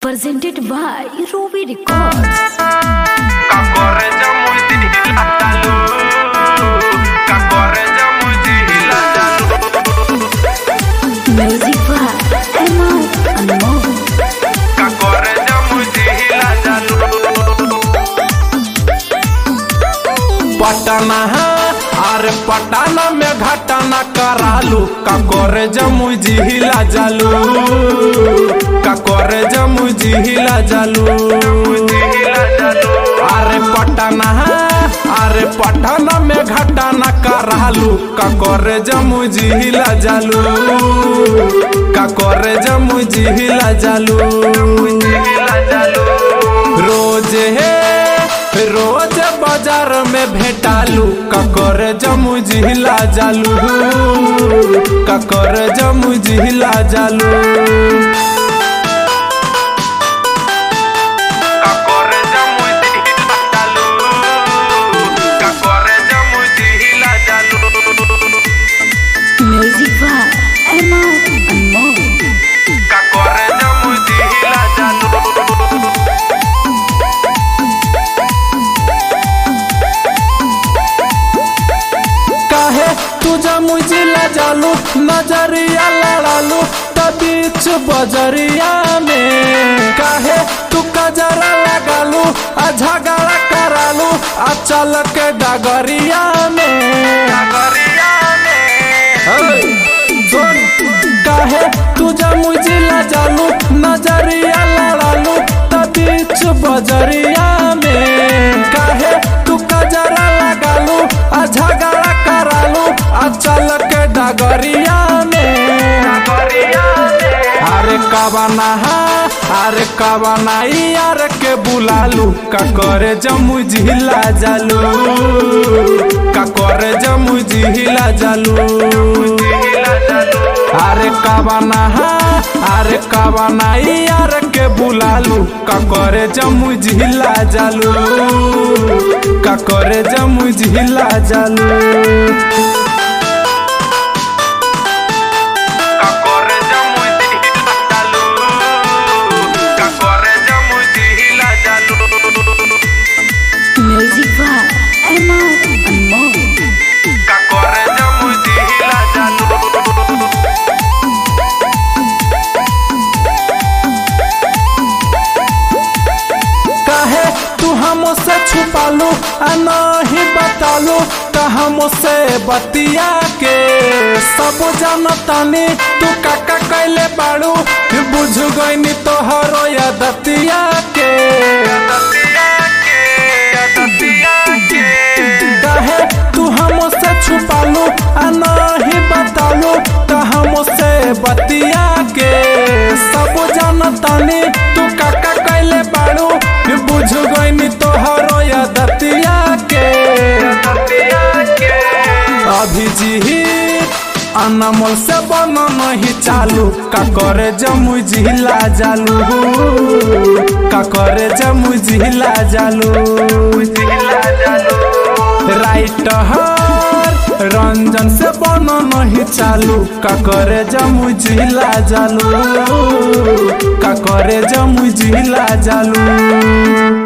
presented by Ruby Records. Kakoreja muy dilatalo Kakoreja muy dilatalo Music by Emma Anmol. Kakoreja muy dilatalo Patna है अरे पटना में घटना करालू ककोरे जमू जिहिला जालू ककोरे जमू जिहिला जालू अरे पटना है अरे पटना में घटना करालू ककोरे जमू जिहिला जालू ककोरे जमू जिहिला जालू रोज है रोज बाजार में भेटालू ककर जमू जिहिला जालू ककर जमू जिहिला जालू ककर जमू जिहिला जालू ककर जमू जिहिला जालू Music by Emma Anmol. ककर जमू जिहिला जालू काहे तुझा मुझिला जालू नजरिया लड़ालू बीच बजरिया में काहे तू कजरा लगालू आ झगड़ा करालू आ चल के डगरिया में अरे, सुन, काहे तुझा मुझिला जालू नजरिया लड़ालू बीच बजरिया में काहे तू कजरा लगालू आ झगड़ा करालू आ चल के डगरिया में अरे कबना है अरे कबना यार के बुलालू का करे जमू जिला जालू का करे जमू जिला जालू अरे कबना है अरे कबना यार के बुलालू का करे जमू जिला जालू का करे जमू जिला जालू Kakorre jamu dihila jalu Kakorre jamu dihila jalu Music by Emma Anmol. Kakorre jamu dihila jalu काहे तू हमसे छुपालू आ नहीं बतालू का हमसे बतिया के सब जानतानी तू काका कैले बाड़ू बुझ गईनी तोहरो या दतिया के काहे तू हमसे छुपालू आ नहीं बतालू का हमसे बतिया के सब जानतानी तू काका कैले बाड़ू बुझ गईनी तोहरो या दतिया के अभी जी अनमोल से बन नहीं चालू का करे जमू जिला जालू का करे जमू जिला जालू राइट हर रंजन से बन नहीं चालू का करे जमू जिला जालू का करे जमू जिला जालू